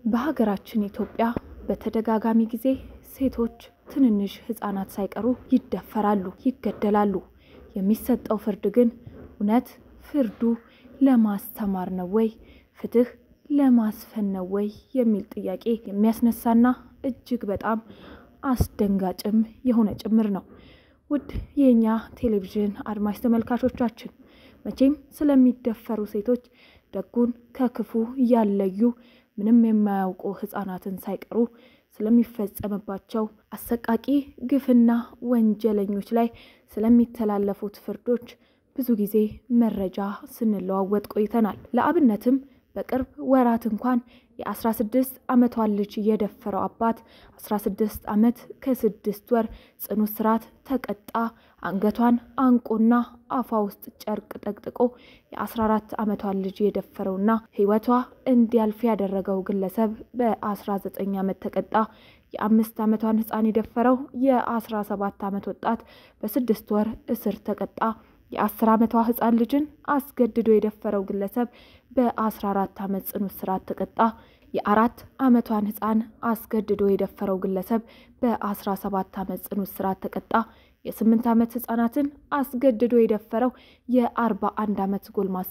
በሀገራችን ኢትዮጵያ በተደጋጋሚ ጊዜ ሴቶች ትንንሽ ህጻናት ሳይቀሩ ይደፈራሉ፣ ይገደላሉ። የሚሰጠው ፍርድ ግን እውነት ፍርዱ ለማስተማር ነው ወይ ፍትህ ለማስፈን ነው ወይ የሚል ጥያቄ የሚያስነሳና እጅግ በጣም አስደንጋጭም የሆነ ጭምር ነው። ውድ የእኛ ቴሌቪዥን አድማጭ ተመልካቾቻችን መቼም ስለሚደፈሩ ሴቶች ደጉን ከክፉ ያለዩ ምንም የማያውቁ ህጻናትን ሳይቀሩ ስለሚፈጸምባቸው አሰቃቂ ግፍና ወንጀለኞች ላይ ስለሚተላለፉት ፍርዶች ብዙ ጊዜ መረጃ ስንለዋወጥ ቆይተናል። ለአብነትም በቅርብ ወራት እንኳን የ16 ዓመቷን ልጅ የደፈረው አባት 16 ዓመት ከስድስት ወር ጽኑ እስራት ተቀጣ። አንገቷን አንቆና አፏ ውስጥ ጨርቅ ጠቅጥቆ የ14 ዓመቷን ልጅ የደፈረውና ህይወቷ እንዲያልፍ ያደረገው ግለሰብ በ19 ዓመት ተቀጣ። የአምስት ዓመቷን ህፃን የደፈረው የ17 ዓመት ወጣት በስድስት ወር እስር ተቀጣ። የአስር ዓመቷ ህፃን ልጅን አስገድዶ የደፈረው ግለሰብ በ14 ዓመት ጽኑ እስራት ተቀጣ። የአራት ዓመቷን ህፃን አስገድዶ የደፈረው ግለሰብ በ17 ዓመት ጽኑ እስራት ተቀጣ። የስምንት ዓመት ህፃናትን አስገድዶ የደፈረው የ41 ዓመት ጎልማሳ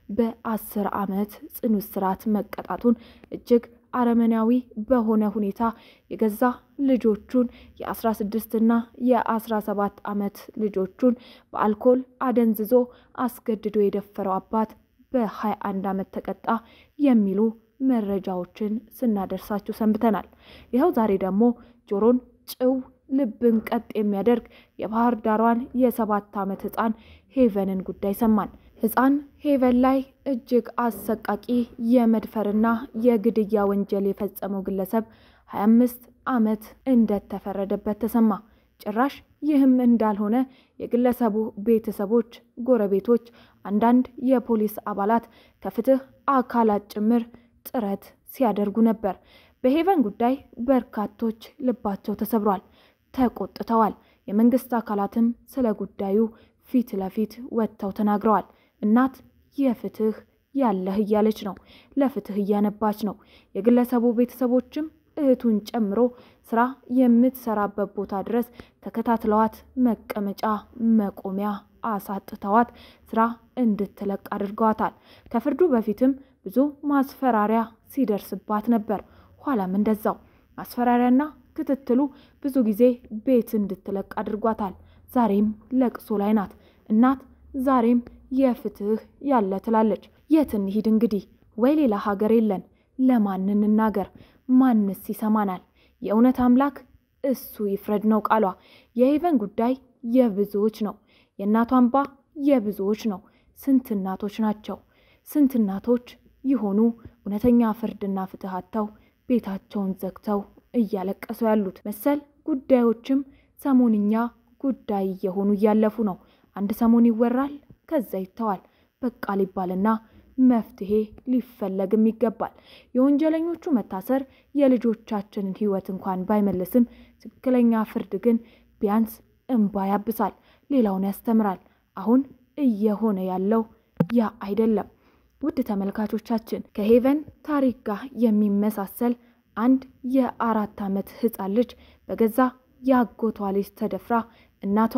በ10 ዓመት ጽኑ እስራት መቀጣቱን እጅግ አረመናዊ በሆነ ሁኔታ የገዛ ልጆቹን የ16 እና የ17 ዓመት ልጆቹን በአልኮል አደንዝዞ አስገድዶ የደፈረው አባት በ21 ዓመት ተቀጣ የሚሉ መረጃዎችን ስናደርሳችሁ ሰንብተናል። ይኸው ዛሬ ደግሞ ጆሮን ጭው ልብን ቀጥ የሚያደርግ የባህር ዳሯን የሰባት ዓመት ህፃን ሄቨንን ጉዳይ ሰማን። ህፃን ሄቨን ላይ እጅግ አሰቃቂ የመድፈርና የግድያ ወንጀል የፈጸመው ግለሰብ 25 ዓመት እንደተፈረደበት ተሰማ። ጭራሽ ይህም እንዳልሆነ የግለሰቡ ቤተሰቦች፣ ጎረቤቶች፣ አንዳንድ የፖሊስ አባላት ከፍትህ አካላት ጭምር ጥረት ሲያደርጉ ነበር። በሄቨን ጉዳይ በርካቶች ልባቸው ተሰብሯል፣ ተቆጥተዋል። የመንግስት አካላትም ስለ ጉዳዩ ፊት ለፊት ወጥተው ተናግረዋል። እናት የፍትህ ያለህ እያለች ነው፣ ለፍትህ እያነባች ነው። የግለሰቡ ቤተሰቦችም እህቱን ጨምሮ ስራ የምትሰራበት ቦታ ድረስ ተከታትለዋት መቀመጫ መቆሚያ አሳጥተዋት ስራ እንድትለቅ አድርገዋታል። ከፍርዱ በፊትም ብዙ ማስፈራሪያ ሲደርስባት ነበር። ኋላም እንደዛው ማስፈራሪያና ክትትሉ ብዙ ጊዜ ቤት እንድትለቅ አድርጓታል። ዛሬም ለቅሶ ላይ ናት። እናት ዛሬም የፍትህ ያለ ትላለች። የት እንሂድ እንግዲህ? ወይ ሌላ ሀገር የለን? ለማን እንናገር? ማንስ ይሰማናል? የእውነት አምላክ እሱ ይፍረድ ነው ቃሏ። የሄቨን ጉዳይ የብዙዎች ነው። የእናቷ እንባ የብዙዎች ነው። ስንት እናቶች ናቸው? ስንት እናቶች ይሆኑ እውነተኛ ፍርድና ፍትህ አጥተው ቤታቸውን ዘግተው እያለቀሱ ያሉት? መሰል ጉዳዮችም ሰሞንኛ ጉዳይ እየሆኑ እያለፉ ነው። አንድ ሰሞን ይወራል፣ ከዛ ይተዋል። በቃ ሊባልና መፍትሄ ሊፈለግም ይገባል። የወንጀለኞቹ መታሰር የልጆቻችንን ሕይወት እንኳን ባይመልስም ትክክለኛ ፍርድ ግን ቢያንስ እንባ ያብሳል፣ ሌላውን ያስተምራል። አሁን እየሆነ ያለው ያ አይደለም። ውድ ተመልካቾቻችን ከሄቨን ታሪክ ጋር የሚመሳሰል አንድ የአራት ዓመት ሕፃን ልጅ በገዛ የአጎቷ ልጅ ተደፍራ እናቷ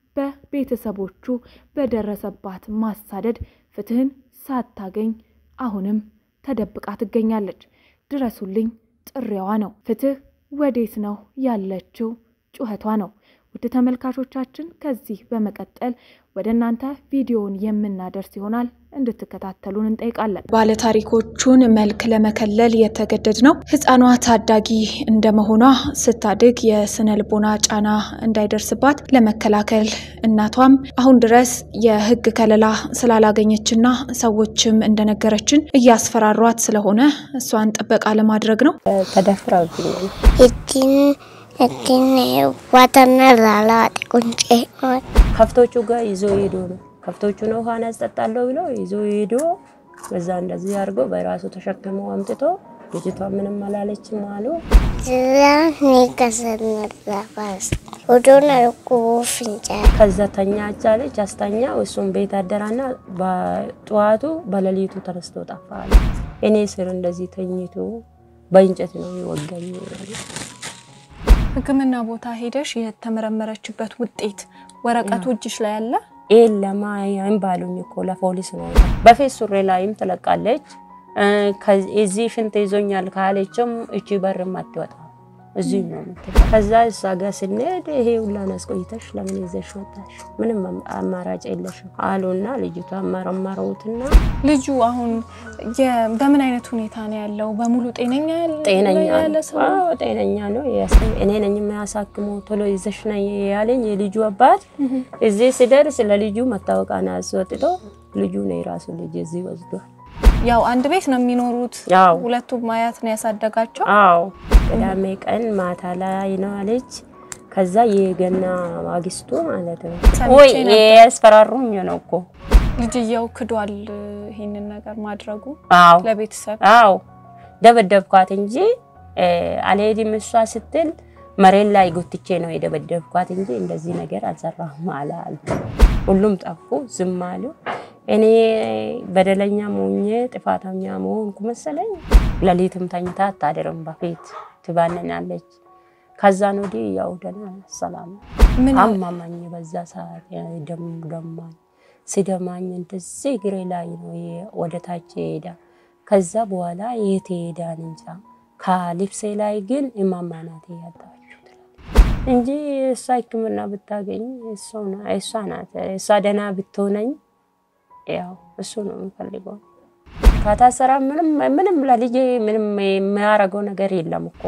በቤተሰቦቹ በደረሰባት ማሳደድ ፍትህን ሳታገኝ አሁንም ተደብቃ ትገኛለች። ድረሱልኝ ጥሪዋ ነው። ፍትህ ወዴት ነው ያለችው? ጩኸቷ ነው። ውድ ተመልካቾቻችን ከዚህ በመቀጠል ወደ እናንተ ቪዲዮውን የምናደርስ ይሆናል እንድትከታተሉን እንጠይቃለን። ባለታሪኮቹን መልክ ለመከለል የተገደድ ነው። ህፃኗ ታዳጊ እንደመሆኗ ስታድግ የስነ ልቦና ጫና እንዳይደርስባት ለመከላከል እናቷም አሁን ድረስ የህግ ከለላ ስላላገኘችና ሰዎችም እንደነገረችን እያስፈራሯት ስለሆነ እሷን ጥበቃ ለማድረግ ነው። ተደፍረውብኛል። እትን ዋተና ላላዋጤ ቁንጬ ከብቶቹ ጋር ይዞ ሄዶ ነው ከብቶቹን ውሃን ያስጠጣለሁ ብሎ ይዞ ሄዶ በዛ እንደዚህ አድርጎ በራሱ ተሸክሞ አምጥቶ ልጅቷ ምንም አላለችም አሉ። ዝራ ኒከሰነዛባስ ወዶን አልኩ ፍንጫ ከዛ ተኛ አቻለች አስተኛ። እሱም ቤት አደራና በጠዋቱ በሌሊቱ ተነስቶ ጠፋ አለ። እኔ ስር እንደዚህ ተኝቶ በእንጨት ነው የወጋኝ። ሕክምና ቦታ ሄደሽ የተመረመረችበት ውጤት ወረቀቱ እጅሽ ላይ አለ? የለም አይም ባሉኝ እኮ ለፖሊስ ነው። በፌስ ሱሬ ላይም ትለቃለች። እዚህ ሽንት ይዞኛል ካለችም እቺ በርም አትወጣ እዚህ ነው የምትለው። ከዛ እሷ ጋር ስንሄድ ይሄ ሁላን አስቆይተሽ ለምን ይዘሽ ወጣሽ? ምንም አማራጭ የለሽም አሉና ልጅቷ መረመሩትና ልጁ አሁን የ- በምን አይነት ሁኔታ ነው ያለው? በሙሉ ጤነኛ ያለ- ጤነኛ ያለ ነው። ሰው አዎ ጤነኛ ነው። ያስ- እኔ ነኝ የሚያሳክመው ቶሎ ይዘሽ ነይ ያለኝ የልጁ አባት። እዚህ ስደርስ ለልጁ መታወቂያን አስወጥቶ ልጁ ነው የራሱ ልጅ እዚህ ወስዷል። ያው አንድ ቤት ነው የሚኖሩት። አዎ ሁለቱም አያት ነው ያሳደጋቸው። አዎ ቅዳሜ ቀን ማታ ላይ ነው አለች። ከዛ የገና ማግስቱ ማለት ነው ሰምቼ ወይ ነበር። ያስፈራሩኝ ነው እኮ ልጅየው ክዷል ይሄንን ነገር ማድረጉ አዎ ለቤተሰብ አዎ ደበደብኳት እንጂ እ፣ አልሄድም እሷ ስትል መሬት ላይ ጎትቼ ነው የደበደብኳት እንጂ እንደዚህ ነገር አልሰራሁም አለ አሉ። ሁሉም ጠፉ፣ ዝም አሉ። እኔ በደለኛ ሞኜ ጥፋተኛ መሆንኩ መሰለኝ። ሌሊትም ተኝታ አታድርም፣ በፊት ትባንናለች። ከዛን ወዲህ ያው ደህና ሰላም ምን አማማኝ በዛ ሰዓት ደም ደማኝ ሲደማኝ እንደዚህ እግሬ ላይ ነው የ- ወደ ታች ሄዳ ከዛ በኋላ የት ሄዳን እንጃ ከልብሴ ላይ ግን እማማ ናት ያጣችው ትላለች እንጂ እሷ ሕክምና ብታገኝ እሷ ና- እሷ ናት እሷ ደህና ብትሆነኝ ያው እሱ ነው የምፈልገው። ከታሰራ ምንም ምንም ለልጄ ምንም የሚያደርገው ነገር የለም እኮ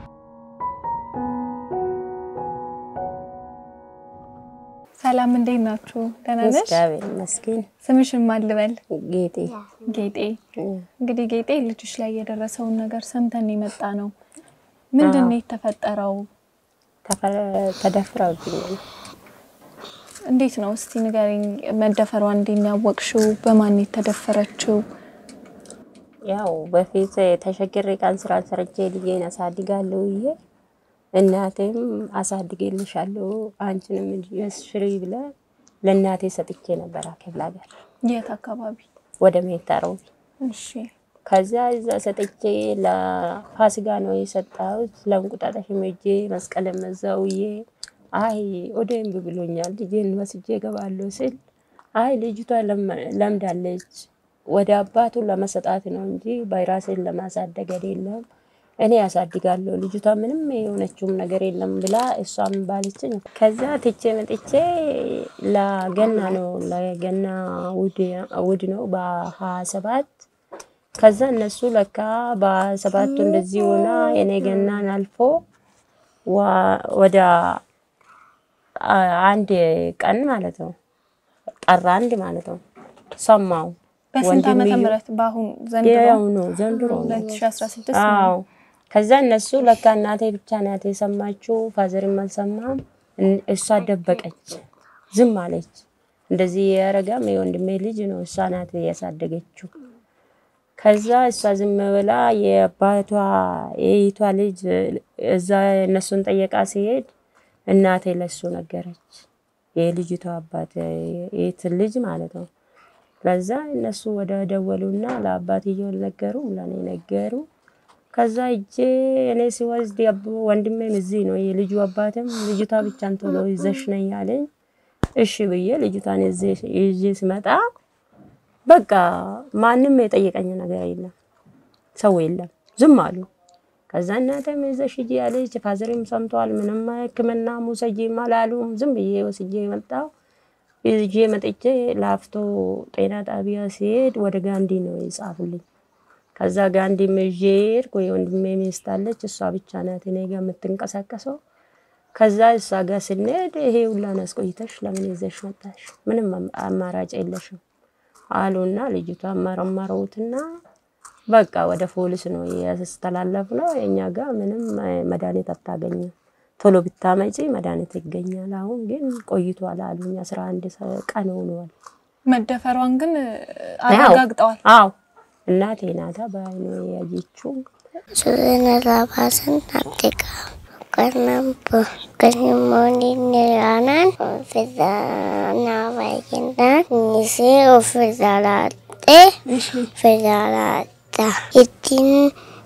ሰላም፣ እንዴት ናችሁ? ደህና ነሽ? እግዚአብሔር ይመስገን። ስምሽን ማን ልበል? ጌጤ ጌጤ። እንግዲህ ጌጤ ልጅሽ ላይ የደረሰውን ነገር ሰምተን የመጣ ነው። ምንድን ነው የተፈጠረው? ተፈ- ተደፍረውብኛል። እንዴት ነው እስቲ ንገሪኝ። መደፈሯ እንዴት ነው ያወቅሽው? በማን ነው የተደፈረችው? ያው በፊት ተሸግሬ ቀን ስራ ሰርቼ ልጄን አሳድጋለሁ ብዬ እናቴም አሳድጌልሻለሁ አንቺንም ሽሪ ብለ ለእናቴ ሰጥቼ ነበር ክፍለ ሀገር የት አካባቢ? ወደ ሜታሮቢ። እሺ ከዚያ እዛ ሰጥቼ ለፋሲካ ነው የሰጣሁት። ለእንቁጣጣሽ ሄጄ መስቀል መዛውዬ አይ ኦዴምብ ብሎኛል ልጄን ወስጄ እገባለሁ ስል አይ ልጅቷ ለም- ለምዳለች ወደ አባቱ ለመሰጣት ነው እንጂ በራሴን ለማሳደግ አይደለም። እኔ ያሳድጋለሁ ልጅቷ ምንም የሆነችውም ነገር የለም ብላ እሷም ባለችኝ። ከዛ ትቼ መጥቼ ለገና ነው ለገና ውድ ነው በሀያ ሰባት ከዛ እነሱ ለካ በሰባቱ እንደዚህ ሆና የኔ ገናን አልፎ ዋ- ወደ አ- አንድ ቀን ማለት ነው ጠራ አንድ ማለት ነው ሰማው በስንት ዓመተ ምህረት? በአሁን ዘንድሮ ያው ነው ዘንድሮ ነው 2016 አዎ ነው። ከዛ እነሱ ለካ እናቴ ብቻ ናት የሰማችው፣ ፋዘርም አልሰማም። እን- እሷ ደበቀች፣ ዝም አለች። እንደዚህ ያረጋም የወንድሜ ልጅ ነው፣ እሷ ናት ያሳደገችው። ከዛ እሷ ዝም ብላ የአባቷ የይቷ ልጅ እዛ እነሱን ጠየቃ ሲሄድ እናቴ ለሱ ነገረች። የልጅቷ አባት የት ልጅ ማለት ነው። ከዛ እነሱ ወደ ደወሉና ለአባትየው ነገሩ፣ ለእኔ ነገሩ። ከዛ እጄ እኔ ሲወስድ ያብ- ወንድሜም እዚህ ነው የልጁ አባትም ልጅቷ ብቻን ቶሎ ይዘሽ ነኝ አለኝ። እሺ ብዬ ልጅቷን ይዤ- ይዤ ስመጣ በቃ ማንም የጠየቀኝ ነገር የለም፣ ሰው የለም፣ ዝም አሉ። ከዛ እናቴም ይዘሽ ሂጂ አለች። ፋዘርም ሰምተዋል። ምንም ሕክምና ሙሰጂም አላሉም። ዝም ብዬ ወስጄ መጣሁ። ይዤ መጥቼ ላፍቶ ጤና ጣቢያ ሲሄድ ወደ ጋንዲ ነው የጻፉልኝ። ከዛ ጋንዲ ይዤ ሄድኩ። የወንድሜ ሚስት አለች፣ እሷ ብቻ ናት እኔ ጋር የምትንቀሳቀሰው። ከዛ እሷ ጋር ስንሄድ ይሄ ሁላን አስቆይተሽ ለምን ይዘሽ መጣሽ? ምንም አማራጭ የለሽም አሉና ልጅቷ መረመሩትና በቃ ወደ ፖሊስ ነው ያስተላለፍ ነው። የእኛ ጋር ምንም መድኃኒት አታገኝም፣ ቶሎ ብታመጪ መድኃኒት ይገኛል። አሁን ግን ቆይቷል አሉኝ። አስራ አንድ ቀን ሆኗል። መደፈሯን ግን አረጋግጠዋል። አዎ እናቴ ናታ በአይኑ ያየችው። Suuraan alaabasan natti qabu. Kan immoo aanaan ofirraa naa baay'inaan innisii ofirraa laattee ofirraa laatta. Ittiin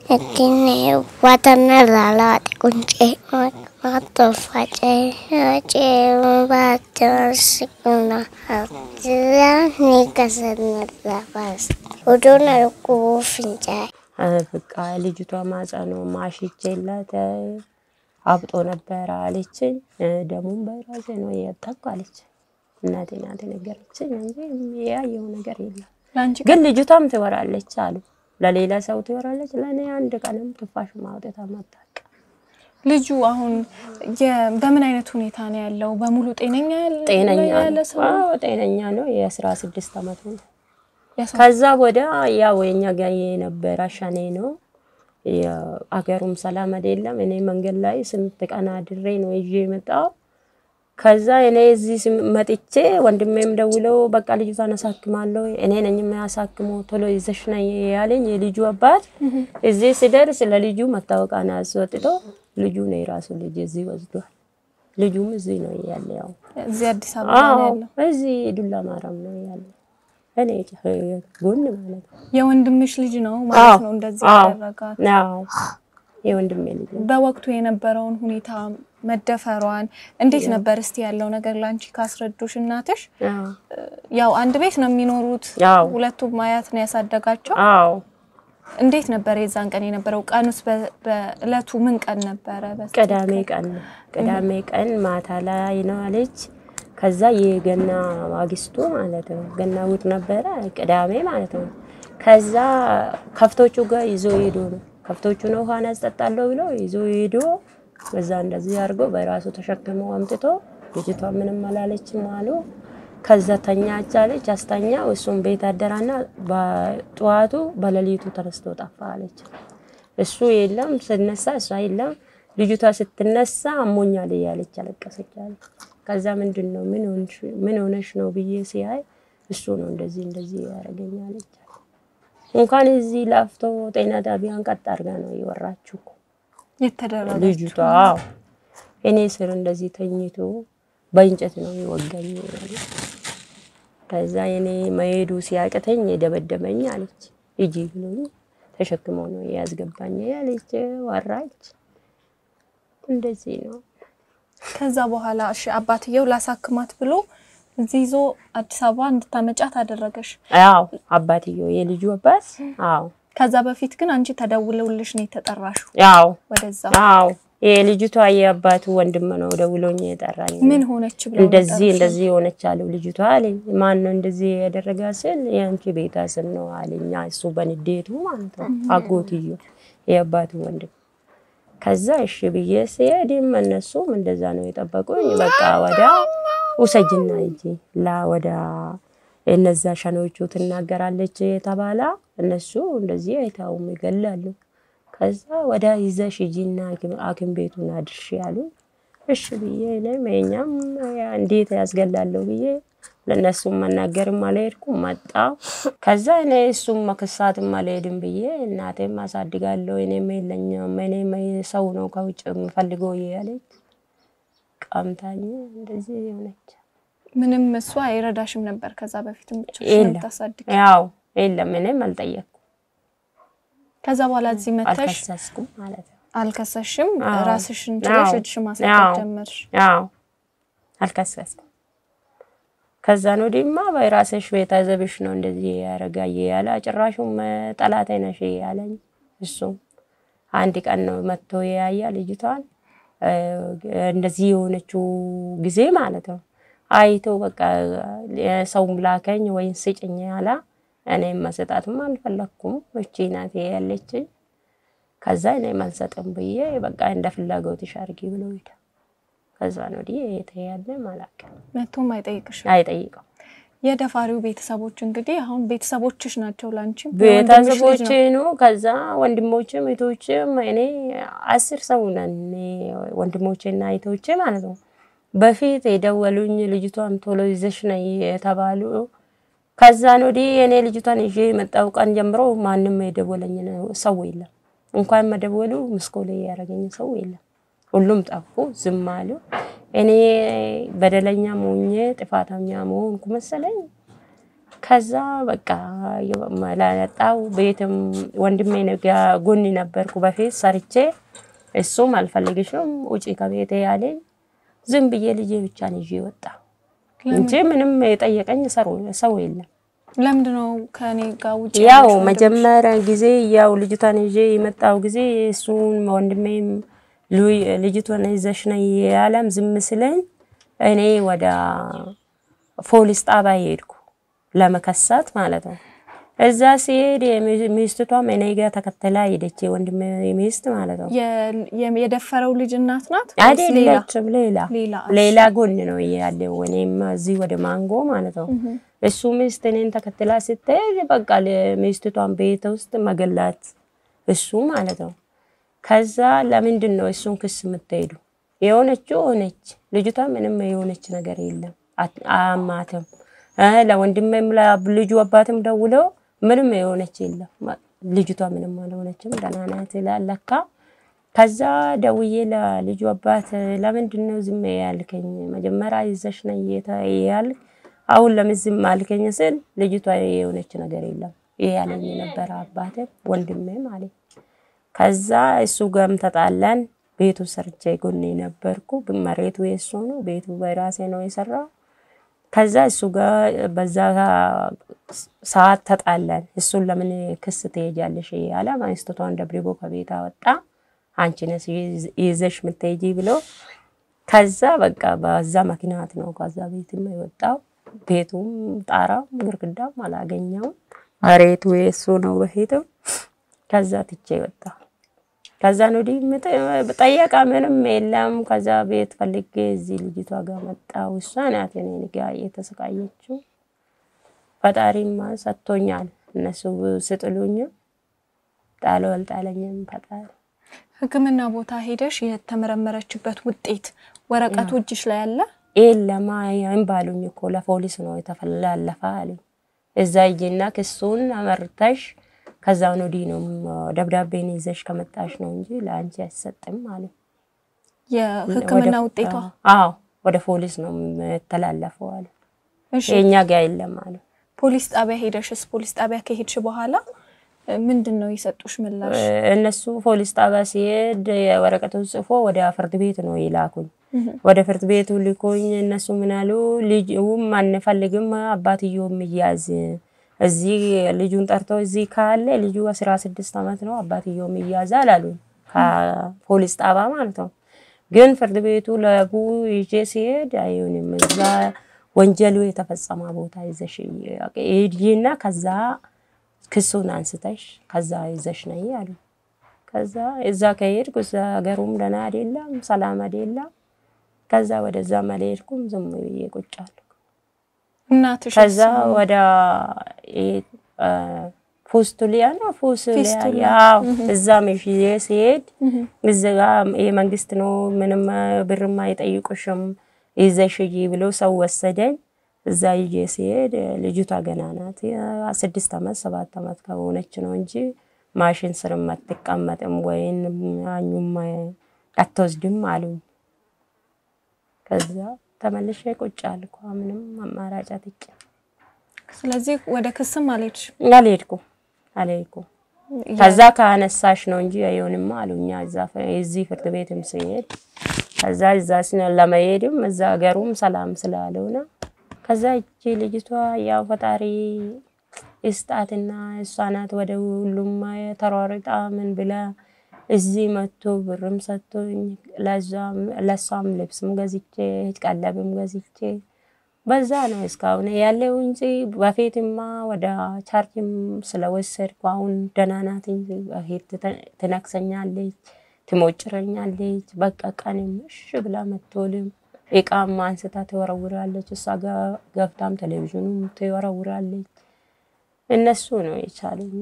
ittiin watanna laalaate quncee mattofface facee baattoon kuna jira ni kasanna lafaas odoon arguu fincaa'e. በቃ ልጅቷ ማጸኑ ማሽቼላት አብጦ ነበረ አለችኝ። ደሙን በራሴ ነው የጠቁ አለች። እናቴ ናት ነገረችኝ እንጂ ያየው ነገር የለም። ለአንቺ ግን ልጅቷም ትወራለች አሉ። ለሌላ ሰው ትወራለች፣ ለእኔ አንድ ቀንም ትፋሽ ማውጣት አታውቅም። ልጁ አሁን የ- በምን አይነት ሁኔታ ነው ያለው? በሙሉ ጤነኛ ያለ- ጤነኛ ያለ ነው። ሰው አዎ ጤነኛ ነው። የአስራ ስድስት አመቱ ነው። ያሳ- ከዛ ወደ ያው የኛ ጋር የነበረ ሸኔ ነው። አገሩም ሰላም አይደለም። እኔ መንገድ ላይ ስንት ቀን አድሬ ነው ይዤ የመጣው። ከዛ እኔ እዚህ ስም- መጥቼ ወንድሜም ደውለው በቃ ልጅቷን አሳክማለሁ እኔ ነኝ የሚያሳክመው ቶሎ ይዘሽ ነይ ያለኝ የልጁ አባት እዚህ ሲደርስ ለልጁ መታወቂያን አስወጥቶ ልጁ ነው የራሱ ልጅ እዚህ ወስዷል። ልጁም እዚህ ነው ያለ ያው እዚህ አዲስ አበባ ነው አዎ ያለው። እዚህ ዱላ ማርያም ነው ያለ እኔ ጎን ማለት ነው። የወንድምሽ ልጅ ነው ማለት ነው እንደዚህ አዎ ያደረጋት። አዎ የወንድሜ ልጅ ነው። በወቅቱ የነበረውን ሁኔታ መደፈሯን እንዴት ነበር እስቲ ያለው ነገር ላንቺ ካስረዱሽ እናትሽ? አዎ ያው አንድ ቤት ነው የሚኖሩት። አዎ ሁለቱም አያት ነው ያሳደጋቸው። አዎ እንዴት ነበር የዛን ቀን የነበረው? ቀኑስ በ- በእለቱ ምን ቀን ነበረ? በስ- ቅዳሜ ቀን ነው። ቅዳሜ ቀን ማታ ላይ ነው አለች። ከዛ የገና ማግስቱ ማለት ነው። ገና እሑድ ነበረ፣ ቅዳሜ ማለት ነው። ከዛ ከፍቶቹ ጋር ይዞ ሄዶ ነው ከፍቶቹ ነው ውሃን ያስጠጣለሁ ብሎ ይዞ ሄዶ በዛ እንደዚህ አድርጎ በራሱ ተሸክሞ አምጥቶ ልጅቷ ምንም አላለችም አሉ። ከዛ ተኛች አለች። አስተኛ እሱም ቤት አደራና በጠዋቱ በሌሊቱ ተነስቶ ጠፋ አለች። እሱ የለም ስነሳ እሷ የለም። ልጅቷ ስትነሳ አሞኛል እያለች አለቀሰች አለ። ከዛ ምንድን ነው ምን ሆንሽ- ምን ሆነሽ ነው ብዬ ሲያይ እሱ ነው እንደዚህ እንደዚህ ያደረገኝ አለች። እንኳን እዚህ ላፍቶ ጤና ጣቢያን ቀጥ አድርጋ ነው የወራችሁ እኮ የተደረገ ልጅቷ። አዎ እኔ ስር እንደዚህ ተኝቶ በእንጨት ነው የወጋኝ አለ። ከዛ እኔ መሄዱ ሲያቅተኝ የደበደበኝ አለች። ሂጂ ብሎኝ ተሸክሞ ነው ያስገባኝ ያለች ወራች። እንደዚህ ነው ከዛ በኋላ እሺ አባትየው ላሳክማት ብሎ እዚህ ይዞ አዲስ አበባ እንድታመጫት አደረገሽ። አዎ አባትየው የልጁ አባት አዎ ከዛ በፊት ግን አንቺ ተደውለውልሽ ነው የተጠራሽው አዎ ወደዛ። አዎ የልጅቷ የአባቱ ወንድም ነው ደውሎኝ የጠራኝ። ምን ሆነች ብለው እንደዚህ ጠሩሽ? እንደዚህ የሆነች አለው ልጅቷ አለኝ። ማን ነው እንደዚህ ያደረጋ ስል የአንቺ ቤተሰብ ነው አለኝ። እሱ በንዴቱ ማለት ነው አጎትዮ የአባቱ ወንድም። ከዛ እሺ ብዬ ሲሄድም እነሱም እንደዛ ነው የጠበቁኝ። በቃ ወዳ ውሰጅና እንጂ ላ ወዳ እነዛ ሸኖቹ ትናገራለች የተባላ እነሱ እንደዚህ አይታውም ይገላሉ። ከዛ ወደ ይዘሽ ሂጂና ሐኪም ቤቱን አድርሽ ያሉ። እሺ ብዬ እኔም የኛም ያ እንዴት ያስገላለሁ ብዬ ለእነሱም መናገርም አልሄድኩም መጣሁ። ከዛ እኔ እሱም መክሳትም አልሄድም ብዬ እናቴም አሳድጋለሁ እኔም የለኝም እኔም ሰው ነው ከውጭ የምፈልገው ያለች ቀምታኝ እንደዚህ የሆነች ምንም እሷ አይረዳሽም ነበር ከዛ በፊትም ብቻሽን የለም ታሳድግ። ያው የለም እኔም አልጠየቅኩም ከዛ በኋላ እዚህ መተሽ አልከሰስኩም ማለት ነው። አልከሰሽም፣ አዎ። ራስሽን ችለሽ አዎ። እጅሽ ማሳደግ አዎ። ጀመርሽ። አዎ አልከሰስኩም። ከዛን ወዲህማ በራስሽ ቤተሰብሽ ነው እንደዚህ ያረጋ ያለ ጭራሹም ጠላቴ ነሽ ያለኝ እሱም አንድ ቀን ነው መጥቶ የያያ ልጅቷን እ፣ እንደዚህ የሆነችው ጊዜ ማለት ነው አይቶ በቃ ሰውም ላከኝ ወይም ስጭኝ ያላ እኔም መሰጣትም አልፈለኩም። እቺ ናት ያለችኝ። ከዛ እኔም አልሰጥም ብዬ በቃ እንደ ፍላጎትሽ አድርጊ ብሎ ሄደ። ከዛ ነው ወዲህ የተያለ አላውቅም። መቶም አይጠይቅሽም። አይጠይቀው የደፋሪው ቤተሰቦች እንግዲህ አሁን ቤተሰቦችሽ ናቸው ላንቺ የወንድምሽ ልጅ ቤተሰቦቼ ነው። ነው። ከዛ ወንድሞችም እህቶችም እኔ አስር ሰው ነን እኔ ወንድሞቼና እህቶቼ ማለት ነው። በፊት የደወሉኝ ልጅቷን ቶሎ ይዘሽ ነይ የተባሉ ከዛን ወዲህ እኔ ልጅቷን ይዤ የመጣው ቀን ጀምሮ ማንም የደወለኝ ሰው የለም። እንኳን መደወሉ ምስኮሌ ያደረገኝ ሰው የለም። ሁሉም ጠፉ፣ ዝም አሉ። እኔ በደለኛ ሞኜ ጥፋተኛ መሆንኩ መሰለኝ። ከዛ በቃ መላጣው ቤትም ወንድሜ ጋ ጎን ነበርኩ በፊት ሰርቼ እሱም አልፈልግሽም ውጪ ከቤቴ ያለኝ ዝም ብዬ ልጄ ብቻን ይዤ ወጣ እንጂ ምንም የጠየቀኝ ሰው የለም። ለምንድን ነው ከኔ ጋር ውጭ ያው ያለሽው ወንድምሽ? መጀመሪያ ጊዜ ያው ልጅቷን ይዤ የመጣው ጊዜ እሱን ወንድሜም ሉ- ልጅቷን ይዘሽ ነይ ያለም ዝም ስለኝ እኔ ወደ ፖሊስ ጣቢያ ሄድኩ ለመከሳት ማለት ነው። እዛ ሲሄድ የሚ- ሚስቷም እኔ ጋር ተከተላ ሄደች፣ የወንድሜ ሚስት ማለት ነው። የ- የ- የደፈረው ልጅ እናት ናት ወይስ ሌላ? አይደለችም፣ ሌላ ሌላ ሌላ ጎን ነው ያለው። እኔም እዚህ ወደ ማንጎ ማለት ነው። እሱ ሚስት እኔን ተከትላ ስትሄድ በቃ ሚስቷን ቤት ውስጥ መገላት እሱ ማለት ነው። ከዛ ለምንድን ነው እሱን ክስ የምትሄዱ? የሆነችው ሆነች። ልጅቷ ምንም የሆነች ነገር የለም፣ አት- አያማትም። እ ለወንድሜም ለልጁ አባትም ደውለው ምንም የሆነች የለም። ልጅቷ ምንም አልሆነችም፣ ደህና ናት ይላል ለካ ከዛ ደውዬ ለልጁ አባት ለምንድን ነው ዝም ያልከኝ? መጀመሪያ ይዘሽ ነይ ያልክ አሁን ለምን ዝም አልከኝ ስል ልጅቷ የሆነች ነገር የለም ይሄ ያለኝ የነበረ አባቴ ወንድሜ ማለት ከዛ እሱ ጋርም ተጣላን። ቤቱ ሰርቼ ጎኔ ነበርኩ። መሬቱ የእሱ ነው፣ ቤቱ በራሴ ነው የሰራው። ከዛ እሱ ጋር በዛ ሰዓት ተጣላን። እሱን ለምን ክስ ትሄጃለሽ ያለ ሚስቱን ደብድቦ ከቤት አወጣ። አንቺ ነሽ ይዘሽ የምትሄጂ ብሎ ከዛ በቃ በዛ ምክንያት ነው ከዛ ቤትም የወጣው። ቤቱም ጣራም ግርግዳም አላገኘውም። መሬቱ የእሱ ነው በፊትም። ከዛ ትቼ ወጣ። ከዛ ወዲህ ጠየቃ ምንም የለም። ከዛ ቤት ፈልጌ እዚህ ልጅቷ ጋር መጣሁ። እሷ ናት እኔን ጋ የተሰቃየችው። ፈጣሪማ ሰጥቶኛል። እነሱ ስጥሉኝ ጣለው አልጣለኝም ፈጣሪ ሕክምና ቦታ ሄደሽ የተመረመረችበት ውጤት ወረቀቱ እጅሽ ላይ አለ? የለማ ይህም ባሉኝ እኮ ለፖሊስ ነው የተፈላለፈ አሉኝ። እዛ ሂጂና ክሱን አመርተሽ ከዛውን ወዲህ ነው ደብዳቤን ይዘሽ ከመጣሽ ነው እንጂ ለአንቺ አይሰጥም አለ። የሕክምና ውጤቷ አዎ ወደ ፖሊስ ነው የተላለፈው አለ። እሺ፣ የእኛ ጋ የለም አለ። ፖሊስ ጣቢያ ሄደሽስ ፖሊስ ጣቢያ ከሄድሽ በኋላ ምንድን ነው የሰጡሽ ምላሽ? እነሱ ፖሊስ ጣቢያ ሲሄድ ወረቀቱን ጽፎ ወደ ፍርድ ቤት ነው ይላኩኝ። ወደ ፍርድ ቤቱ ልኮኝ እነሱ ምን አሉ፣ ልጅም አንፈልግም አባትየውም እያዝ እዚህ ልጁን ጠርቶ እዚህ ካለ ልጁ አስራ ስድስት ዓመት ነው አባትየውም እያዛል አሉኝ። ከፖሊስ ጣቢያ ማለት ነው። ግን ፍርድ ቤቱ ለቡ ይዤ ሲሄድ አይሆንም እዛ ወንጀሉ የተፈጸመ ቦታ ይዘሽ ሂጂና ከዛ ክሱን አንስተሽ ከዛ ይዘሽ ነይ አሉ። ከዛ እዛ ከሄድኩ እዛ ሀገሩም ደህና አይደለም፣ ሰላም አይደለም። ከዛ ወደዛ አልሄድኩም፣ ዝም ብዬ ቁጭ አልኩ። እናትሽ ከዛ ወደ ፉስቱሊያ ነው ፉስቱሊያ ፊስቱላ። ያው እዛ መሽዬ ሲሄድ እዛ የመንግስት ነው ምንም ብርማ አይጠይቁሽም ይዘሽ ሂጂ ብሎ ሰው ወሰደኝ። እዛ ይዤ ሲሄድ ልጅቷ ገና ናት። ስድስት ዓመት ሰባት ዓመት ከሆነች ነው እንጂ ማሽን ስርም አትቀመጥም ወይም አኙም አትወስድም አሉኝ። ከዛ ተመልሼ ቁጭ አልኩ። ምንም አማራጭ አጥቼ ስለዚህ ወደ ክስም አልሄድሽ? አልሄድኩም አልሄድኩም። ከዛ ከአነሳሽ ነው እንጂ አይሆንም አሉኛ። እዛ እዚህ ፍርድ ቤትም ሲሄድ ከዛ እዛ ለመሄድም እዛ ሀገሩም ሰላም ስላልሆነ ከዛ እቺ ልጅቷ ያው ፈጣሪ እስጣትና እሷ ናት ወደ ሁሉም ተሯርጣ ምን ብላ እዚህ መጥቶ ብርም ሰጥቶኝ ለእሷም ልብስም ገዝቼ ቀለብም ገዝቼ በዛ ነው እስካሁን ያለው እንጂ በፊትማ ወደ ቻርጅም ስለወሰድኩ አሁን ደህና ናት እንጂ በፊት ትነክሰኛለች፣ ትሞጭረኛለች። በቃ ቀንም እሺ ብላ መቶልም እቃም አንስታ ትወረውራለች። እሷ ገብታም ቴሌቪዥኑም ትወረውራለች። እነሱ ነው የቻሉኝ።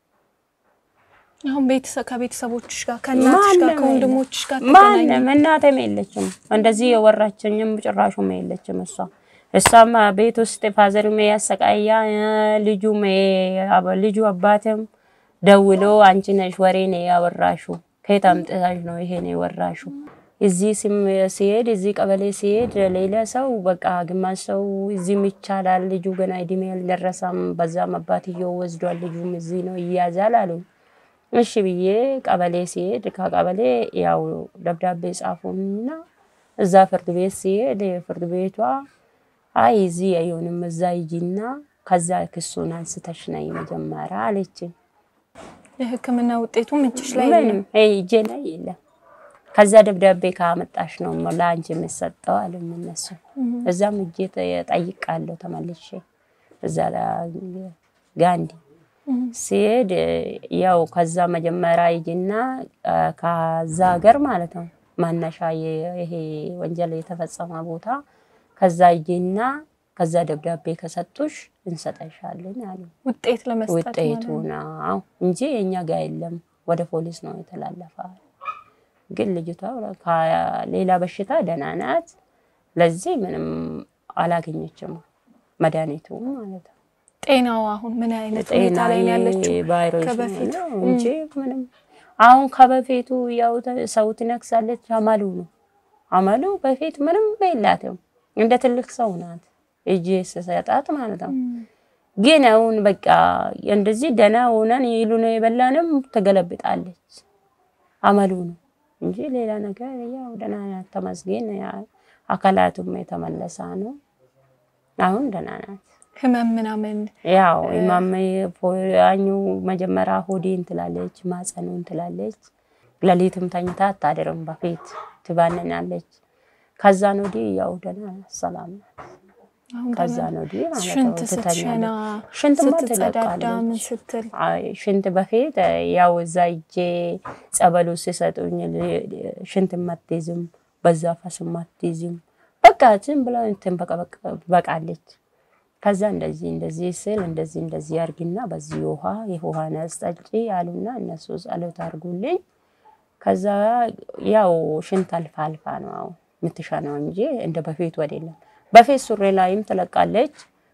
አሁን ቤተሰብ ከቤተሰቦችሽ ጋር ከእናትሽ ጋር ከወንድሞችሽ ጋር ተገናኙ? ማንም እናቴም የለችም፣ እንደዚህ የወራችኝም ጭራሹም የለችም። እሷ እሷም ቤት ውስጥ ፋዘርም ያሰቃያ ልጁም ልጁ አባትም ደውሎ አንቺ ነሽ ወሬ ነው ያወራሹ፣ ከየት አምጥታሽ ነው ይሄን የወራሹ እዚህ ሲሄድ እዚህ ቀበሌ ሲሄድ ሌላ ሰው በቃ ግማሽ ሰው እዚህም ይቻላል፣ ልጁ ገና እድሜ አልደረሰም፣ በዛም አባትየው ወስዷል፣ ልጁም እዚህ ነው ይያዛል አሉ። እሺ ብዬ ቀበሌ ሲሄድ ከቀበሌ ያው ደብዳቤ ጻፉና እዛ ፍርድ ቤት ሲሄድ ፍርድ ቤቷ አይ እዚህ አይሆንም፣ እዛ ሂጂና ከዛ ክሱን አንስተሽ ነይ መጀመሪያ አለችኝ። የሕክምና ውጤቱም እጅሽ ላይ ምንም እጄ ላይ የለም። ከዛ ደብዳቤ ካመጣሽ ነው ለአንቺ የምሰጠው አሉኝ እነሱ። እዛም እጄ ጠይቃለሁ ተመልሼ እዛ ጋንዲ ሲሄድ ያው ከዛ መጀመሪያ ሂጂና ከዛ ሀገር ማለት ነው ማነሻ ይሄ ወንጀል የተፈጸመ ቦታ ከዛ ሂጂና ከዛ ደብዳቤ ከሰጡሽ እንሰጠሻለን አሉ። ውጤት ለመስጠት ውጤቱ ነው እንጂ የእኛ ጋር የለም፣ ወደ ፖሊስ ነው የተላለፈ። ግን ልጅቷ ሌላ በሽታ ደህና ናት። ለዚህ ምንም አላገኘችም መድኃኒቱ ማለት ነው። ጤናዋ አሁን ምን አይነት ሁኔታ ላይ ነው ያለችው? ቫይረስ ከበፊት ነው እንጂ ምንም አሁን ከበፊቱ ያው ሰው ትነክሳለች። አመሉ ነው አመሉ በፊት ምንም የላትም። እንደ ትልቅ ሰው ናት እጅ ስሰጣት ማለት ነው። ግን አሁን በቃ እንደዚህ ደህና ሆነን ይሉ ነው የበላንም ትገለብጣለች። አመሉ ነው እንጂ ሌላ ነገር ያው ደህና ናት። ተመስገን አካላቱም የተመለሰ ነው። አሁን ደህና ናት። ህመም ምናምን ያው ኢማም ፖያኙ መጀመሪያ ሆዴን ትላለች፣ ማጸኑን ትላለች። ሌሊትም ተኝታ አታድርም። በፊት ትባንናለች። ከዛ ነው ወዲህ ያው ደህና ናት፣ ሰላም ናት። አሁን ከዛ ደህና ነው ወዲህ ማለት ሽንት ነው ስትሸና ትተኛለች። ሽንትማ ስትጸዳዳ ምን ትለቃለች። ስትል አይ ሽንት በፊት ያው እዛ እጄ ጸበሉ ሲሰጡኝ ሽንት አትይዝም፣ በዛ ፈስም አትይዝም። በቃ ዝም ብላ እንትን በቃ በቃ በቃለች። ከዛ እንደዚህ እንደዚህ ስል እንደዚህ እንደዚህ አርግና በዚህ ውሃ የውሃ ነስ ጠጪ አሉና እነሱ ጸሎት አርጉልኝ። ከዛ ያው ሽንት አልፋ አልፋ ነው አሁን የምትሸናው እንጂ እንደ በፊቱ አይደለም። በፊት ሱሪ ላይም ትለቃለች።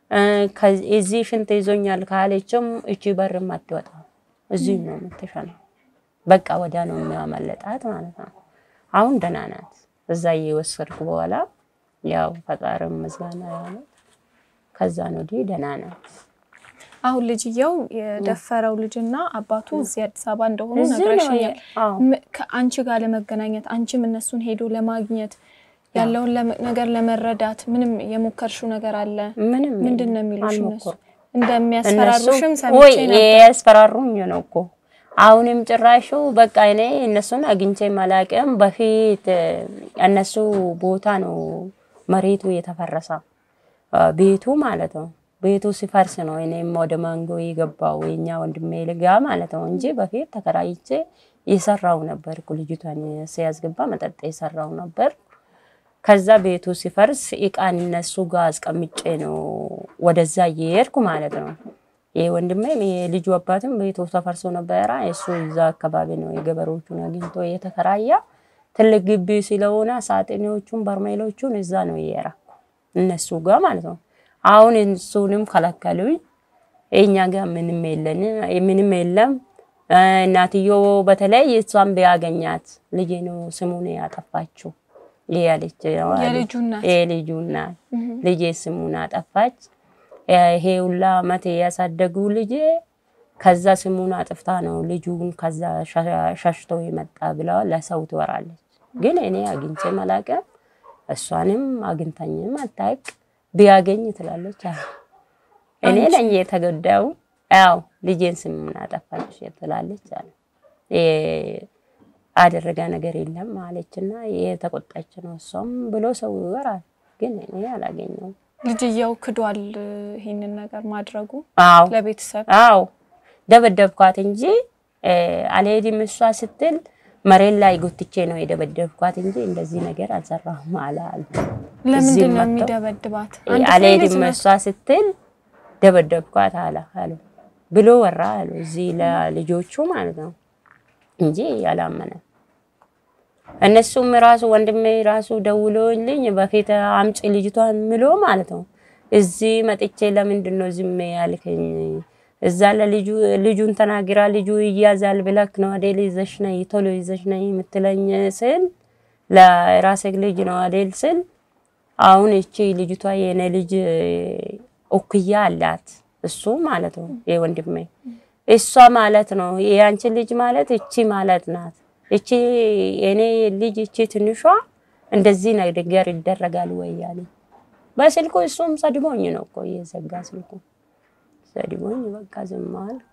እዚህ ሽንት ይዞኛል ካለችም እቺ በርም አትወጣ እዚህ ነው የምትሸናው። በቃ ወዲያ ነው የሚያመለጣት ማለት ነው። አሁን ደህና ናት። እዛ እየወሰድኩ በኋላ ያው ፈጣሪም ምስጋና ያለ ከዛ ነው ወዲህ ደህና ናት። አሁን ልጅየው የደፈረው ልጅና አባቱ እዚህ አዲስ አበባ እንደሆኑ እዚህ ነው ነግረሽኛል። አዎ። ም- ከአንቺ ጋር ለመገናኘት አንቺም እነሱን ሄዶ ለማግኘት ያለውን ለመ- ነገር ለመረዳት ምንም የሞከርሽው ነገር አለ? ምንም ምንድን ነው የሚሉሽ እነሱ? አልሞከርኩም። እንደሚያስፈራሩሽም እነሱ ሰምቼ ወይ ነበር። ያስፈራሩኝ ነው እኮ አሁንም ጭራሹ በቃ እኔ እነሱን አግኝቼ አላውቅም። በፊት እነሱ ቦታ ነው መሬቱ የተፈረሰ ቤቱ ማለት ነው። ቤቱ ሲፈርስ ነው እኔም ወደ ማንጎ የገባው የኛ ወንድሜ ልጋ ማለት ነው እንጂ በፊት ተከራይቼ የሰራው ነበር። ልጅቷን ሲያስገባ መጠጥ የሰራው ነበር። ከዛ ቤቱ ሲፈርስ እቃን እነሱ ጋር አስቀምጬ ነው ወደዛ እየሄድኩ ማለት ነው። ይህ ወንድሜም የልጁ አባትም ቤቱ ተፈርሶ ነበረ። እሱ እዛ አካባቢ ነው የገበሬዎቹን አግኝቶ የተከራያ ትልቅ ግቢ ስለሆነ ሳጥኔዎቹን በርሜሎቹን እዛ ነው እየራኩ እነሱ ጋር ማለት ነው። አሁን እሱንም ከለከሉኝ። እኛ ጋር ምንም የለን ምንም የለም። እናትዮ በተለይ እሷን ቢያገኛት ልጄ ነው ስሙን ያጠፋችው ያለች የልጁ እናት የልጁ እናት ልጄ ስሙን አጠፋች። ይሄ ሁላ አመት ያሳደጉ ልጄ ከዛ ስሙን አጥፍታ ነው ልጁን ከዛ ሸሽቶ የመጣ ብላ ለሰው ትወራለች። ግን እኔ አግኝቼ አላውቅም፣ እሷንም አግኝታኝም አታውቅ። ቢያገኝ ትላለች። አዎ እኔ ነኝ የተጎዳው። ያው ልጄን ስሙን አጠፋች ትላለች አለ አደረገ ነገር የለም አለችና የተቆጣች ነው እሷም ብሎ ሰው ይወራል። ግን እኔ አላገኘውም። ልጅየው ክዷል ይሄንን ነገር ማድረጉ አዎ ለቤተሰብ አዎ ደበደብኳት እንጂ አልሄድም እሷ ስትል መሬት ላይ ጎትቼ ነው የደበደብኳት እንጂ እንደዚህ ነገር አልሰራሁም አለ አሉ። ለምንድን ነው መጥተው የሚደበድባት? አንድ ፍሬ ልጅ አልሄድም ነው። እሷ ስትል ደበደብኳት አለ አሉ ብሎ ወራ አሉ እዚህ ለልጆቹ ማለት ነው እንጂ ያላመነ እነሱም ራሱ ወንድሜ ራሱ ደውሎልኝ በፊት አምጪ ልጅቷን ምሎ ማለት ነው። እዚህ መጥቼ ለምንድን ነው ዝም ያልከኝ? እዛ ለልጁ ልጁን ተናግራ ልጁ ይያዛል ብለክ ነው አይደል? ይዘሽ ነይ ቶሎ ይዘሽ ነይ የምትለኝ ስል ለራሴ ልጅ ነው አይደል ስል አሁን እቺ ልጅቷ የኔ ልጅ እኩያ አላት እሱ ማለት ነው የወንድሜ እሷ ማለት ነው የአንቺ ልጅ ማለት እቺ ማለት ናት። እቺ የኔ ልጅ እቺ ትንሿ እንደዚህ ነገር ይደረጋል ወይ ያለ በስልኩ እሱም ሰድቦኝ ነው እኮ የዘጋ ስልኩ ሰድቦኝ በቃ ዝም አልኩ።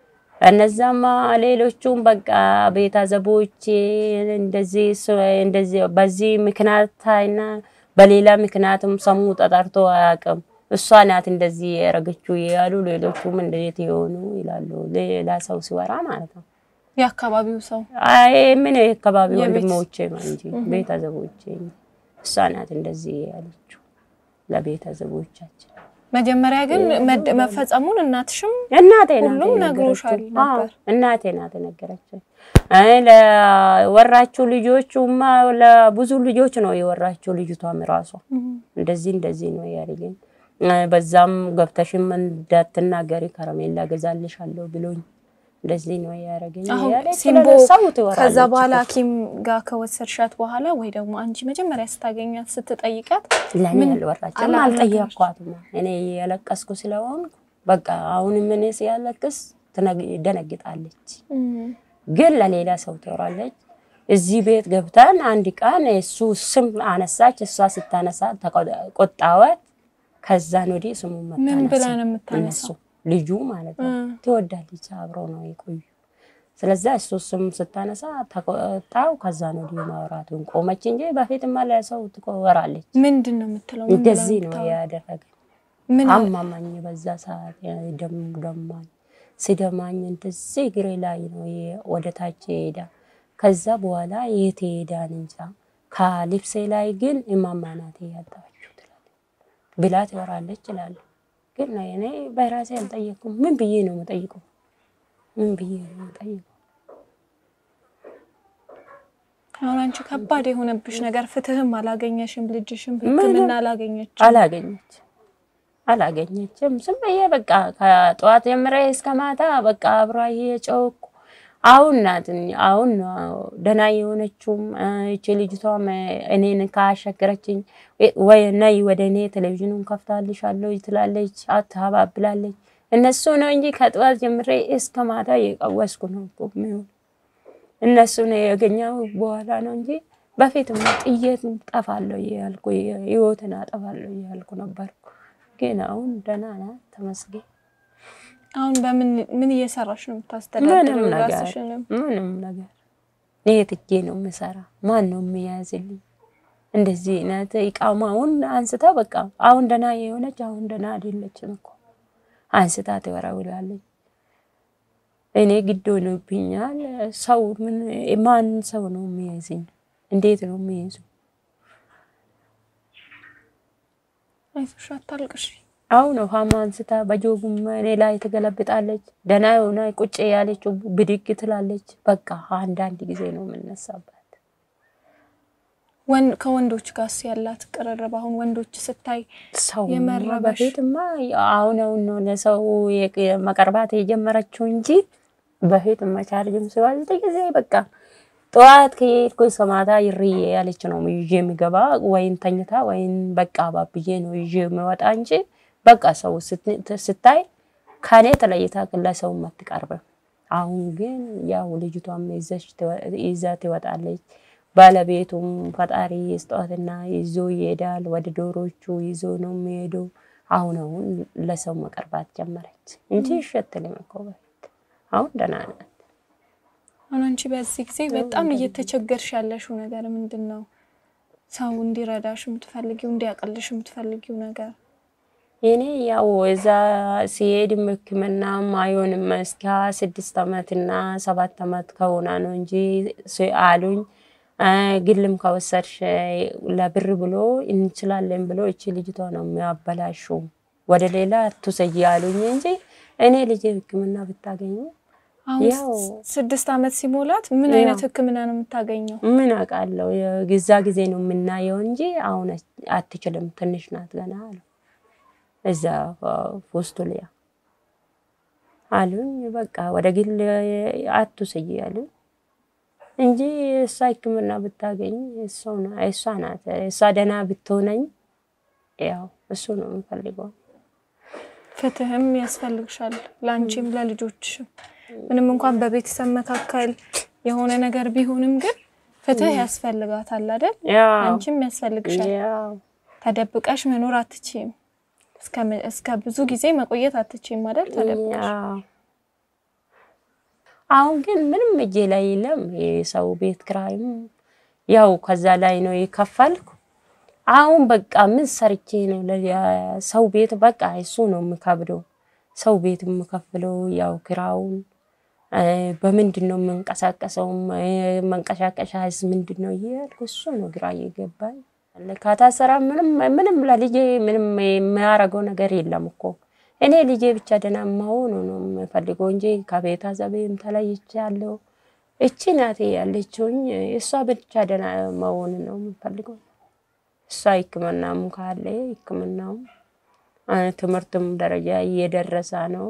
እነዛማ ሌሎቹም በቃ ቤተሰቦቼ እንደዚህ እንደዚህ በዚህ ምክንያትና በሌላ ምክንያትም ሰሙ ተጠርቶ አያውቅም። እሷ ናት እንደዚህ ያረገችው ያሉ ሌሎቹም እንዴት የሆኑ ይላሉ። ሌላ ሰው ሲወራ ማለት ነው። የአካባቢው ሰው አይ ምን የአካባቢ የቤት- ወንድሞቼ ነው እንጂ ቤተሰቦቼ እሷ ናት እንደዚህ ያለችው ለቤተሰቦቻችን። መጀመሪያ ግን መድ- መፈጸሙን እናትሽም እናቴ ናት ሁሉም ነግሮሻል የነገረችኝ። ነበር? አዎ፣ እናቴ ናት የነገረችኝ። አይ ለወራችሁ ልጆቹማ ለብዙ ልጆች ነው የወራችሁ ልጅቷም ራሷ እንደዚህ እንደዚህ ነው ያለኝ። በዛም ገብተሽም እንዳትናገሪ ከረሜላ ገዛልሻለሁ ብሎኝ እንደዚህ ነው ያደረገኝ። አሁን ያለ ሲምቦ ሰው ትወራለች ከዛ በኋላ እኮ። ሐኪም ጋር ከወሰድሻት በኋላ ወይ ደግሞ አንቺ መጀመሪያ ስታገኛት ስትጠይቃት ለእኔ ምን አልወራችም፣ አላ- አልጠየኳትም። እኔ ያለቀስኩ ስለሆንኩ በቃ አሁንም እኔ ሲያለቅስ ትነግ- ደነግጣለች። ግን ለሌላ ሰው ትወራለች። እዚህ ቤት ገብተን አንድ ቀን እሱ ስም አነሳች። እሷ ስታነሳ ተቆጣወት። ከዛን ወዲህ ስሙ ምን ብላ ነው የምታነሳው? እነሱ ልጁ ማለት ነው እ። ትወዳለች፣ አብረው ነው የቆዩ። ስለዛ እሱ ስም ስታነሳ ተቆጣው። ከዛን ወዲህ ማውራቱን ቆመች እንጂ በፊትማ ለሰው ትወራለች። ምንድን ነው የምትለው? ምን ብላ እንደዚህ ነው የምታወራው? ያደረገ ምን አማማኝ በዛ ሰዓት ደም ደማኝ ሲደማኝ እንደዚህ እግሬ ላይ ነው የ- ወደ ታች ይሄዳ። ከዛ በኋላ የት ይሄዳን እንጃ። ከልብሴ ላይ ግን እማማ ናት ያጣችው ትላለች ብላ ትወራለች ይላሉ። ግን እኔ በራሴ አልጠየኩም። ምን ብዬ ነው የምጠይቀው? ምን ብዬ ነው የምጠይቀው? አሁን አንቺ ከባድ የሆነብሽ ነገር ፍትህም አላገኘሽም፣ ልጅሽም ሕክምና አላገኘችም። አላገኘች አላገኘችም። ዝም ብዬ በቃ ከጠዋት ጀምሬ እስከ ማታ በቃ አብራ እየጨወኩ አሁን ናት አሁን ነው ደህና የሆነችውም እቺ ልጅቷም እኔን ካሸገረችኝ ወይ ነይ ወደ እኔ ቴሌቪዥኑን ከፍታልሻለሁ ትላለች፣ አታባብላለች። እነሱ ነው እንጂ ከጠዋት ጀምሬ እስከ ማታ እየቀወስኩ ነው እኮ የሚሆን እነሱ ነው ያገኘው በኋላ ነው እንጂ በፊትም ጥዬት ጠፋለሁ እያልኩ ህይወትን አጠፋለሁ እያልኩ ነበርኩ። ግን አሁን ደህና ናት ተመስገን። አሁን በምን ምን እየሰራሽ ነው የምታስተዳድሪው ምንም ነገር ራስሽንም? ምንም ነገር እኔ ትጌ ነው የምሰራ። ማን ነው የሚያዝልኝ? እንደዚህ አይነት እቃማውን አንስታ በቃ አሁን ደህና የሆነች አሁን ደህና አይደለችም እኮ አንስታ ትወረውላለች። እኔ ግድ ሆኖብኛል። ሰው ምን ማን ሰው ነው የሚያዝኝ? እንዴት ነው የሚያዙ? አይዞሽ አታልቅሽ። አሁን ውሃማ አንስታ በጆጉም እኔ ላይ ትገለብጣለች። ደህና የሆነ ቁጭ ያለችው ብድግ ትላለች። በቃ አንዳንድ ጊዜ ነው የምነሳባት። ወን ከወንዶች ጋርስ ያላት ቅርርብ አሁን ወንዶች ስታይ ሰው የመረበሽ- በፊትማ አሁን አሁን ነው ለሰው የ- መቀርባት የጀመረችው እንጂ በፊት መቻርጅም ሲወልድ ጊዜ በቃ ጠዋት ከሄድኩ እስከ ማታ ይርዬ ያለች ነው ይዤ የሚገባ ወይን ተኝታ ወይን በቃ ባብዬ ነው ይዤ የሚወጣ እንጂ በቃ ሰው ስት- ስታይ ከኔ ተለይታ ለሰው አትቀርብም። አሁን ግን ያው ልጅቷም ይዘሽ ትወ- ይዛ ትወጣለች። ባለቤቱም ፈጣሪ ስጧትና ይዞ ይሄዳል። ወደ ዶሮቹ ይዞ ነው የሚሄደው። አሁን አሁን ለሰው መቀርባት ጀመረች እንጂ ይሸትልም እኮ በፊት። አሁን ደህና ናት። አሁን አንቺ በዚህ ጊዜ በጣም እየተቸገርሽ ያለሽው ነገር ምንድን ነው? ሰው እንዲረዳሽ የምትፈልጊው እንዲያቀልሽ የምትፈልጊው ነገር እኔ ያው እዛ ሲሄድም ሕክምናም አይሆንም እስከ ስድስት ዓመት እና ሰባት ዓመት ከሆና ነው እንጂ ስ- አሉኝ። አ፣ ግልም ከወሰድሽ ለብር ብሎ እንችላለን ብሎ እቺ ልጅቷ ነው የሚያበላሹ ወደ ሌላ አትውሰጂ አሉኝ እንጂ እኔ ልጅ ሕክምና ብታገኙ አሁን ያው ስድስት ዓመት ሲሞላት ምን ያው አይነት ሕክምና ነው የምታገኘው? ምን አውቃለሁ የዛ ጊዜ ነው የምናየው እንጂ አሁን አትችልም፣ ትንሽ ናት ገና አሉ። እዛ ፎስቶሊያ አሉኝ። በቃ ወደ ግል አትውሰጂ አሉኝ። እንጂ እሷ ሕክምና ብታገኝ እሷ ናት። እሷ ደህና ብትሆነኝ ያው እሱ ነው የምፈልገው። ፍትህም ያስፈልግሻል ለአንቺም ለልጆችሽም። ምንም እንኳን በቤተሰብ መካከል የሆነ ነገር ቢሆንም ግን ፍትህ ያስፈልጋታል አይደል? ያው አንቺም ያስፈልግሻል። ያው ተደብቀሽ መኖር አትችይም። እስከ- እስከ ብዙ ጊዜ መቆየት አትችይም አይደል? ተደብቀሽ ያው አሁን ግን ምንም እጄ ላይ የለም። የሰው ቤት ክራይም ያው ከዛ ላይ ነው የከፈልኩ። አሁን በቃ ምን ሰርቼ ነው ለሰው ቤት በቃ እሱ ነው የምከብደው። ሰው ቤት የምከፍለው ያው ክራውን እ፣ በምንድን ነው የምንቀሳቀሰውም እ፣ መንቀሳቀሻስ ምንድን ነው እያልኩ እሱ ነው ግራ እየገባኝ ካታሰራ ምንም ምንም ለልጄ ምንም የሚያደርገው ነገር የለም እኮ እኔ ልጄ ብቻ ደህና መሆኑ ነው የምፈልገው እንጂ ከቤተሰቤም ተለይቻለሁ። እቺ ናቴ ያለችውኝ እሷ ብቻ ደህና መሆን ነው የምፈልገው። እሷ ሕክምናም ካለ ሕክምናውም እ፣ ትምህርቱም ደረጃ እየደረሰ ነው።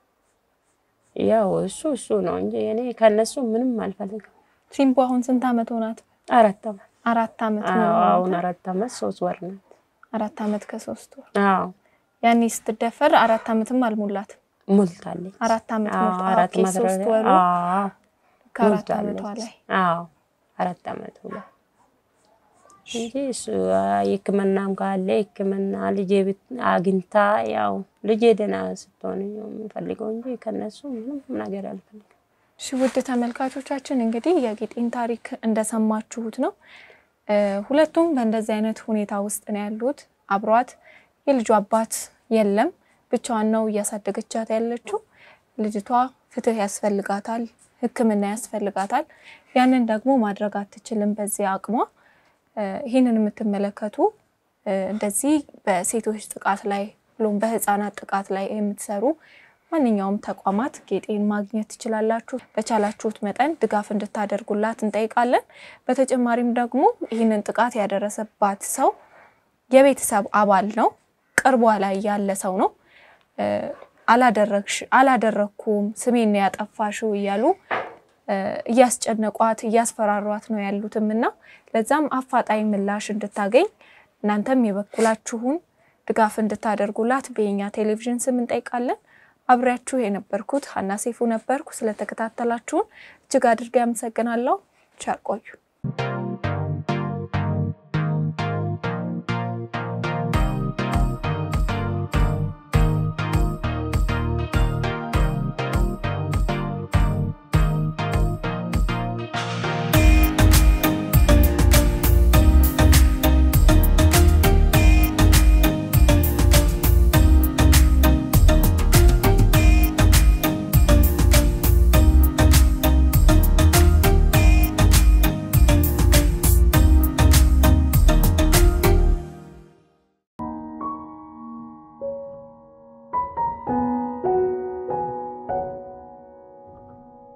ያው እሱ እሱ ነው እንጂ እኔ ከነሱ ምንም አልፈልግም። ሲምቦ አሁን ስንት አመት ሆናት? አራት ዓመት አራት አመት አዎ፣ ነው። አሁን አራት ዓመት ሶስት ወር ናት። አራት አመት ከሶስት ወር አዎ ያኔ ስትደፈር አራት አመትም አልሞላትም። ሞልታለች። አራት አመት አዎ፣ ሞልታ አራት ኦኬ፣ ዓመት ሶስት ወሩ አዎ ከአራት ሞልታለች። አመቷ ላይ አዎ አራት ዓመቱ ላይ እንጂ እሱ ሕክምናም ካለ ሕክምና ልጄ ብት- አግኝታ ያው ልጄ ደህና ስትሆን ነው የምፈልገው እንጂ ከነሱ ምንም ነገር አልፈልግም። እሺ ውድ ተመልካቾቻችን እንግዲህ የጌጤን ታሪክ እንደሰማችሁት ነው። እ፣ ሁለቱም በእንደዚህ አይነት ሁኔታ ውስጥ ነው ያሉት። አብሯት የልጁ አባት የለም፣ ብቻዋን ነው እያሳደገቻት ያለችው። ልጅቷ ፍትህ ያስፈልጋታል፣ ሕክምና ያስፈልጋታል። ያንን ደግሞ ማድረግ አትችልም በዚህ አቅሟ። እ፣ ይህንን የምትመለከቱ እ፣ እንደዚህ በሴቶች ጥቃት ላይ ብሎም በህፃናት ጥቃት ላይ የምትሰሩ ማንኛውም ተቋማት ጌጤን ማግኘት ትችላላችሁ። በቻላችሁት መጠን ድጋፍ እንድታደርጉላት እንጠይቃለን። በተጨማሪም ደግሞ ይህንን ጥቃት ያደረሰባት ሰው የቤተሰብ አባል ነው፣ ቅርቧ ላይ ያለ ሰው ነው። እ፣ አላደረግሽ አላደረግኩም ስሜን ነው ያጠፋሽው እያሉ እ፣ እያስጨነቋት እያስፈራሯት ነው ያሉትም እና ለዛም አፋጣኝ ምላሽ እንድታገኝ እናንተም የበኩላችሁን ድጋፍ እንድታደርጉላት በየኛ ቴሌቪዥን ስም እንጠይቃለን። አብሬያችሁ የነበርኩት ሀና ሴፉ ነበርኩ። ስለተከታተላችሁን እጅግ አድርጌ አመሰግናለሁ። ቸር ቆዩ።